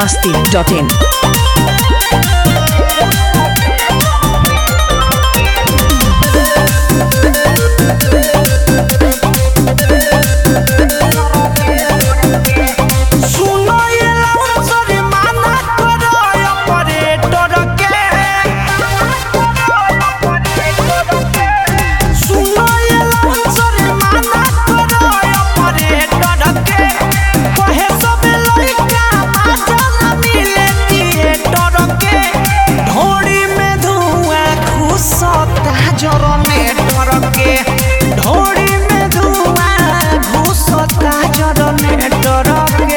masti.in. सुनो ये लाउंसर माना करो ऑपरेटर के सुनो ये लाउंसर माना करो ऑपरेटर के कहे सब लइका माचल मिले थिएटर के ढोड़ी में धुआं घुसता जनरेटर के ढोड़ी में धुआं घुसता जनरेटर के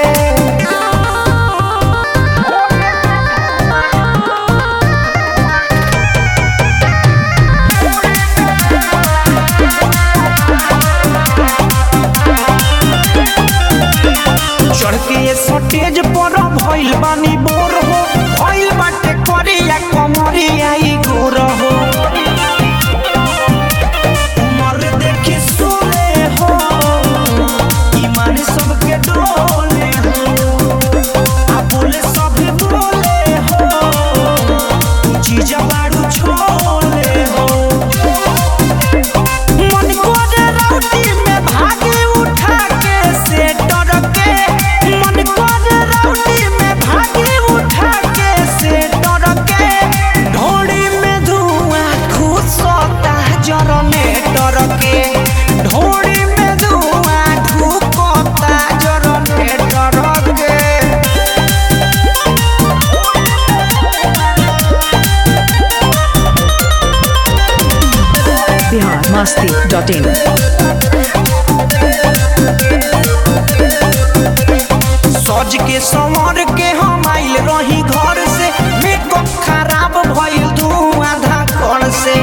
चढ़ के ये सटेज पर भइल बानी बोर हो भइल बाटे करिया कमरिया ई गोर हो उमर देखी सोले हो ईमान सबके डोले हो आ बोले सब बोले हो चीज बाड़ू छोले हो मन करे राउटी में भागे उठा के से डर के मन करे राउटी में भागे उठा के से डर के ढोड़ी में धुआं घुसता जरने डर के ढोड़ी में धुआं घुसता जरने डर के Bihar masti.in. सज के संवर के हम आइल रही घर से मेकअप खराब भइल धुआं धाकड़ से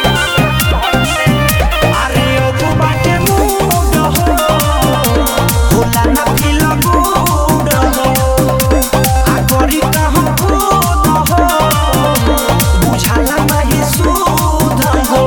अरे ओ बाटे मूड हो होला ना फील गुड हो आ करी का हम खुद हो बुझाला नहीं सूद हो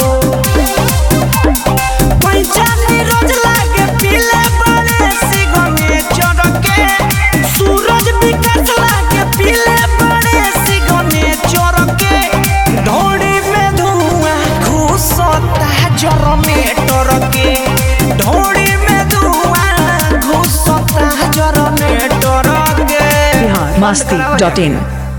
पंचानी रोज लागे पीले बड़े सिगमे चढ़के सूरज विकास लागे पीले बड़े सिगमे चढ़के ढोड़ी में धुआं घुसता जर में टरके ढोड़ी में धुआं घुसता जर में टरके Bihar masti.in.